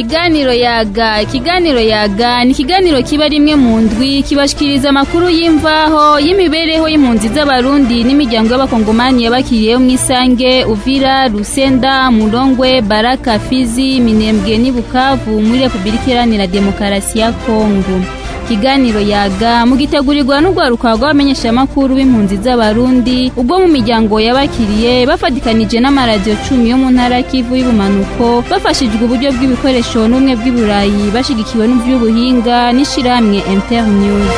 ikiganiro yaga ikiganiro yaga ni ikiganiro kiba rimwe mu ndwi kibashikiriza amakuru y'imvaho y'imibereho y'impunzi z'abarundi n'imiryango y'abakongomani yabakiriyeho mu isange uvira rusenda murongwe baraka fizi minembwe n'i bukavu muri repubulika iharanira demokarasi ya kongo ikiganiro yaga mugitegurirwa n'urwaruka rw'abamenyeshamakuru b'impunzi z'abarundi ubwo mu miryango yabakiriye bafatikanije n'amaradiyo cumi yo mu ntara kivu y'ubumanuko bafashijwe uburyo bw'ibikoresho n'ubumwe bw'iburayi bashigikiwe n'ivy'ubuhinga n'ishirahamwe internews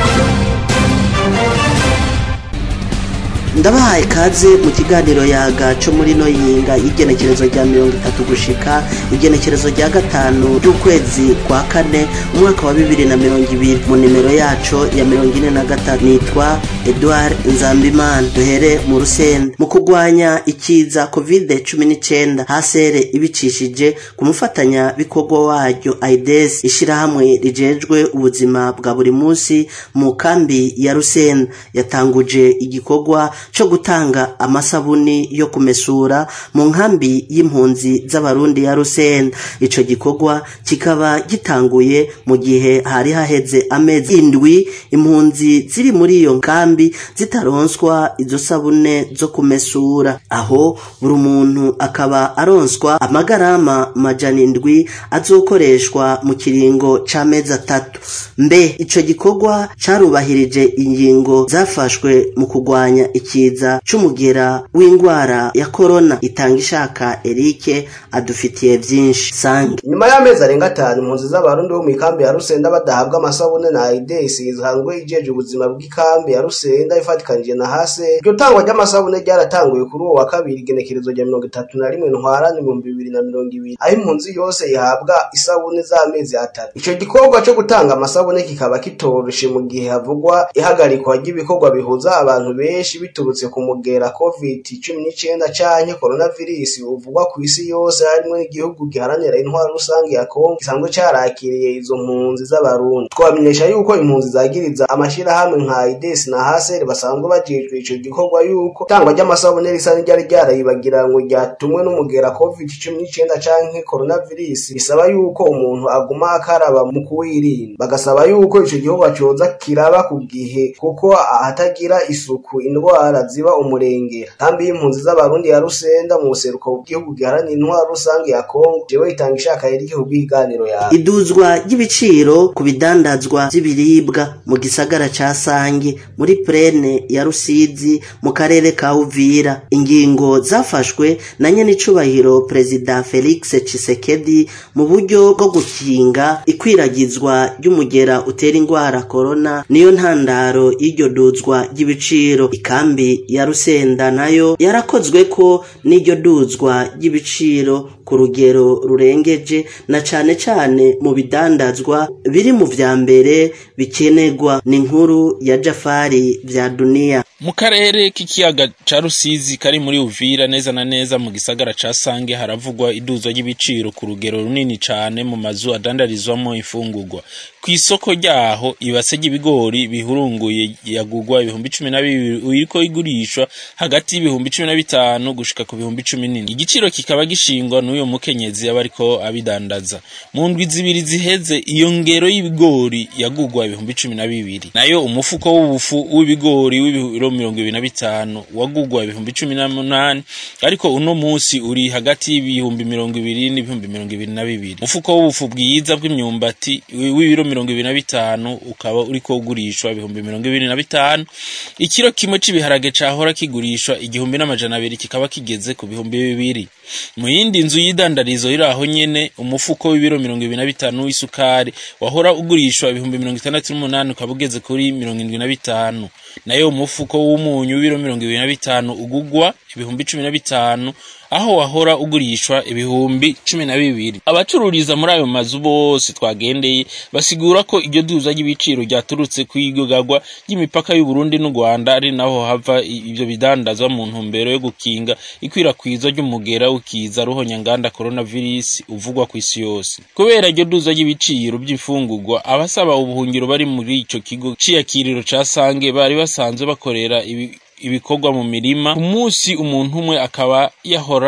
ndabahaye ikaze mu kiganiro yaga cyo muri no yinga y'igenekerezo rya mirongo itatu gushika igenekerezo rya gatanu ry'ukwezi kwa kane umwaka wa bibiri na mirongo ibiri mu nimero yaco ya mirongo ine na gatatu nitwa edouard nzambimana duhere mu rusenda mu kurwanya ikiza covid cumi n'icyenda hasere ibicishije ku mufatanya bikorwa waryo aides ishyirahamwe rijejwe ubuzima bwa buri munsi mu kambi ya rusenda yatanguje igikorwa cyo gutanga amasabuni yo kumesura mu nkambi y'impunzi z'abarundi ya rusenda ico gikorwa kikaba gitanguye mu gihe hari haheze amezi indwi impunzi ziri muri iyo nkambi zitaronswa izo sabune zo kumesura aho buri muntu akaba aronswa amagarama majana indwi azokoreshwa mu kiringo c'amezi atatu mbe ico gikorwa carubahirije ingingo zafashwe mu kurwanya ikiza c'umugera w'ingwara ya korona itanga ishaka erike adufitiye vyinshi sange nyuma y'amezi arenga atanu impunzi z'abarundi bo mu ikambi ya rusenda badahabwa amasabune na aides isanzwe ijeje ubuzima bw'ikambi ya rusenda ifatikanije na hase iryo tangwa ry'amasabune ryaratanguye kuri uwo wa kabiri igenekerezo rya mirongo itatu na rimwe ntwarane ibihumbi bibiri na mirongo ibiri aho impunzi yose ihabwa isabune z'amezi atatu ico gikorwa co gutanga amasabune kikaba kitoroshe mu gihe havugwa ihagarikwa ry'ibikorwa bihuza abantu benshi biturutse ku mugera covid cumi n'icyenda canke coronavirus uvugwa ku isi yose harimwo n'igihugu giharanira intwaro rusange ya kongo gisanzwe carakiriye izo mpunzi z'abarundi twamenyesha yuko impunzi zagiriza amashirahamwe nka ides na haseri basanzwe bajejwe ico gikorwa yuko itangwa ry'amasabune risa n'iryari ryarayibagira ngo ryatumwe n'umugera covid cumi n'icyenda canke coronavirus bisaba yuko umuntu aguma akaraba mu kuwirinda bagasaba yuko ico gikorwa coza kiraba ku gihe kuko ahatagira isuku indwara ziba umurengera kambi y'impunzi z'abarundi ya rusenda mu buseruko bw'igihugu giharanira intwaro rusange ya kongo jewe itanga ishaka yerike kubw'ikiganiro yawe iduzwa ry'ibiciro ku bidandazwa vy'ibiribwa mu gisagara ca sange muri plene ya rusizi mu karere ka uvira ingingo zafashwe na nyenicubahiro perezida felix cisekedi mu buryo bwo gukinga ikwiragizwa ry'umugera utera ingwara korona niyo ntandaro y'iryo duzwa ry'ibiciro ikambi ya rusenda nayo yarakozwe ko n'iryo duzwa ry'ibiciro ku rugero rurengeje na cane cane mu bidandazwa biri mu vya mbere bikenerwa ni inkuru ya jafari vya duniya mu karere k'ikiyaga ca rusizi kari muri uvira neza na neza mu gisagara ca sange haravugwa iduzwa ry'ibiciro ku rugero runini cane mu mazu adandarizwamo imfungurwa ku isoko ryaho ibase ry'ibigori bihurunguye yagurwa ibihumbi cumi na bibiri iriko igurishwa hagati y'ibihumbi cumi na bitanu gushika ku bihumbi cumi n'indwi igiciro kikaba gishingwa n'uyo mukenyezi aba ariko abidandaza mu ndwi zibiri ziheze iyo ngero y'ibigori yagurwa ibihumbi cumi na bibiri nayo umufuko w'ubufu w'ibigori w'ibiro mirongo ibiri na bitanu wagurwa ibihumbi cumi n'umunani ariko uno musi uri hagati y'ibihumbi mirongo ibiri n'ibihumbi mirongo ibiri na bibiri umufuko w'ubufu bwiza bw'imyumbati w'ibiro mirongo ibiri na bitanu ukaba uriko ugurishwa ibihumbi mirongo ibiri na bitanu ikiro kimwe c'ibiharage cahora kigurishwa igihumbi n'amajana abiri kikaba kigeze ku bihumbi bibiri mu yindi nzu y'idandarizo iri aho nyene umufuko w'ibiro mirongo ibiri na bitanu w'isukari wahora ugurishwa ibihumbi mirongo itandatu n'umunani ukaba ugeze kuri mirongo indwi na bitanu nayo umufuko w'umunyu w'ibiro mirongo ibiri na bitanu ugugwa ibihumbi cumi na bitanu aho wahora ugurishwa ibihumbi cumi na bibiri abacururiza muri ayo mazu bose twagendeye basigura ko iryo duza ry'ibiciro ryaturutse ku igogagwa ry'imipaka y'uburundi n'u rwanda ari naho hava ibyo bidandazwa mu ntumbero yo gukinga ikwirakwizwa ry'umugera w'ikiza ruhonyanganda coronavirus uvugwa ku isi yose kubera iryo duza ry'ibiciro by'imfungurwa abasaba ubuhungiro bari muri ico kigo c'iyakiriro ca sange bari basanzwe bakorera ibi ibikorwa mu mirima ku munsi umuntu umwe akaba yahora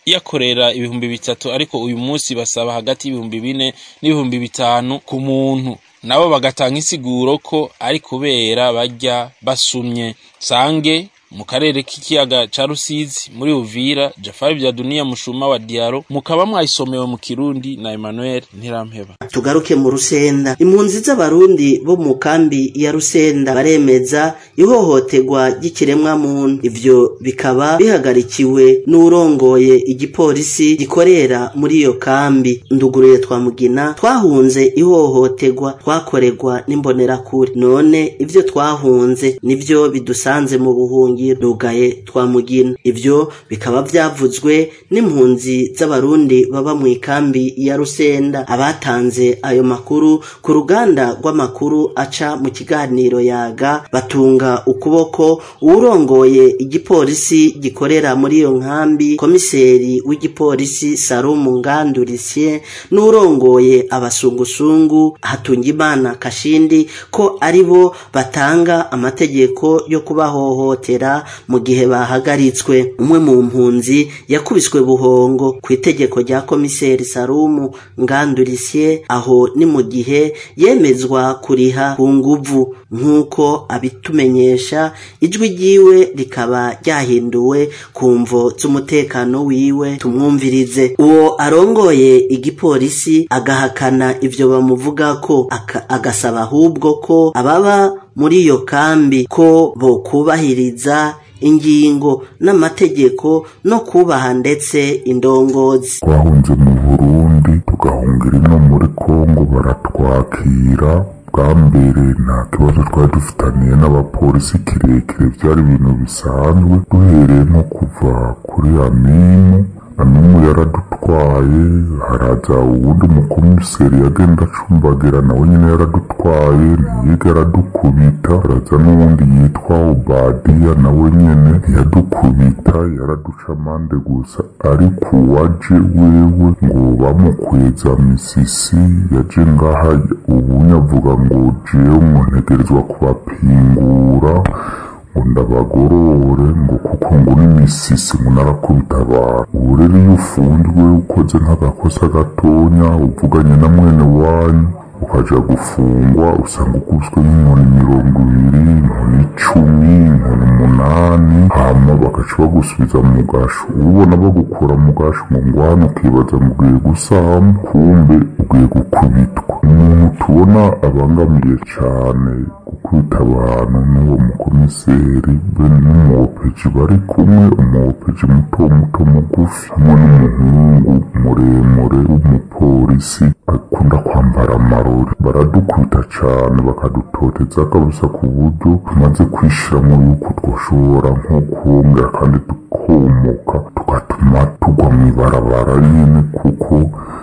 yakorera ibihumbi bitatu ariko uyu munsi basaba hagati y'ibihumbi bine n'ibihumbi bitanu ku muntu nabo bagatanga insiguro ko ari kubera bajya basumye sange mu karere k'ikiyaga ca rusizi muri uvira jafari bya duniya mushuma wa diaro mukaba mwayisomewe mu kirundi na emmanuel ntirampeba tugaruke mu rusenda impunzi z'abarundi bo mu kambi ya rusenda baremeza ihohoterwa ry'ikiremwa muntu ivyo bikaba bihagarikiwe n'urongoye igipolisi gikorera muri iyo kambi nduguruye twamugina twahunze ihohoterwa twakorerwa n'imbonerakure none ivyo twahunze nivyo bidusanze mu buhungi rugaye twamugina ivyo bikaba vyavuzwe n'impunzi z'abarundi baba mu ikambi ya rusenda abatanze ayo makuru ku ruganda rw'amakuru aca mu kiganiro yaga batunga ukuboko uwurongoye igipolisi gikorera muri iyo nkambi komiseri w'igipolisi sarumu ngandurisye n'urongoye abasungusungu hatungimana kashindi ko ari bo batanga amategeko yo kubahohotera mu gihe bahagaritswe umwe mu mpunzi yakubiswe buhongo ku itegeko rya komiseri sarumu ngandurisye aho ni mu gihe yemezwa kuriha ku nguvu nk'uko abitumenyesha ijwi ryiwe rikaba ryahinduwe ku mvo z'umutekano wiwe tumwumvirize uwo arongoye igipolisi agahakana ivyo bamuvuga ko agasaba ahubwo ko ababa muri iyo kambi ko bokubahiriza ingingo n'amategeko no kubaha ndetse indongozi twahunze mu burundi tugahungira ino muri kongo baratwakira bwa mbere nta kibazo twari dufitaniye n'abapolisi kirekire byari ibintu bisanzwe duhereye nko kuva kuri aminu aminu yaradutwaye haraza uwundi mukomiseri yagenda acumbagira nawe nyine yaradutwaye ntiyiga aradukubita haraza n'uwundi yitwa obadiya nawe nyine ntiyadukubita yaraduca amande gusa ariko uwaje wewe ngo bamukuye za misisi yaje ngaha ubu nyavuga ngo jewe ngo ntegerezwa kubapingura ngo ndabagorore ngo kuko ngo n'imisisi ngo narakubita abantu ubu rero iyo ufunzwe ukoze nk'agakosa gatonya uvuganye na mwene wanyu ukaja gufungwa usanga uguzwe nk'inkoni mirongo ibiri inkoni icumi inkoni umunani hama bagaca bagusubiza mu gasho ubona bagukura mu gasho ngo ngwane ukibaza ngo ugiye gusamba kumbe ugiye gukubitwa umuntu tubona abangamiye cane gukubita abantu n'uwo mukomiseri be n'umuwopeji bari kumwe umuwopeji muto muto mugufi hamwe n'umuhungu muremure w'umupolisi akunda kwambara amarori baradukubita cane bakadutoteza kabisa ku buryo tumaze kwishiramo yuko twoshobora nko kuhongera kandi tukomoka tugatuma tugwa mw'ibarabara nyene kuko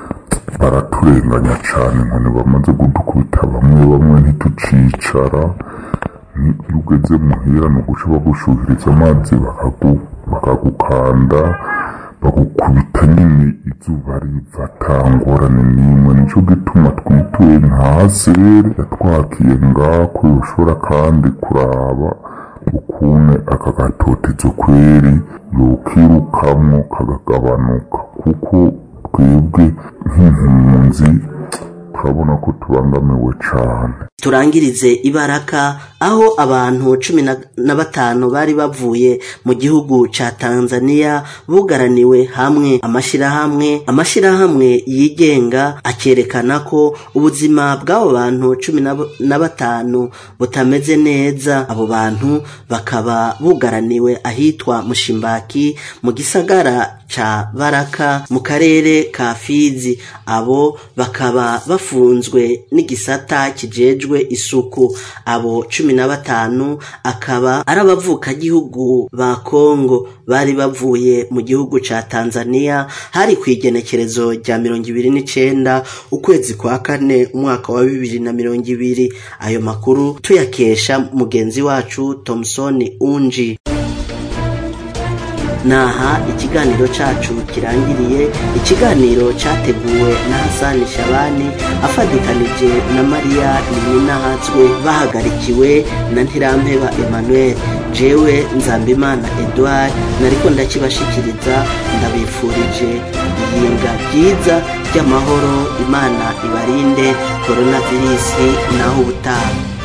baraturenganya cane nkone bamaze kudukubita bamwe bamwe ntitucicara iyo ugeze muhira ni uguca bagushuhiriza amazi bakagukanda bagukubita nyine izuba riva atangorane n'imwe nico gituma twituye nka sere yatwakiye ngako yoshobora kandi kuraba ukuntu aka gatotezo kweri yokirukamwo kagagabanuka kuko twebwe nk'impunzi turabona ko tubangamiwe cane turangirize ibaraka aho abantu cumi na batanu bari bavuye mu gihugu ca tanzania bugaraniwe hamwe amashirahamwe amashirahamwe yigenga akerekana ko ubuzima bw'abo bantu cumi na batanu butameze neza abo bantu bakaba bugaraniwe ahitwa mushimbaki mu gisagara ca baraka mu karere ka fizi abo bakaba bafunzwe n'igisata kijejwe isuku abo cumi na batanu akaba ari abavukagihugu ba kongo bari bavuye mu gihugu ca tanzania hari ku igenekerezo rya mirongo ibiri n'icenda ukwezi kwa kane umwaka wa bibiri na mirongo ibiri ayo makuru tuyakesha mugenzi wacu thomson unji naha ikiganiro cacu kirangiriye ikiganiro categuwe na hasani shabani afadikanije na mariya nininahazwe bahagarikiwe na ntirampeba emmanuel jewe nzambimana edouard nariko ndakibashikiriza ndabifurije iyinga ryiza ry'amahoro imana ibarinde koronavirisi naho ubutaha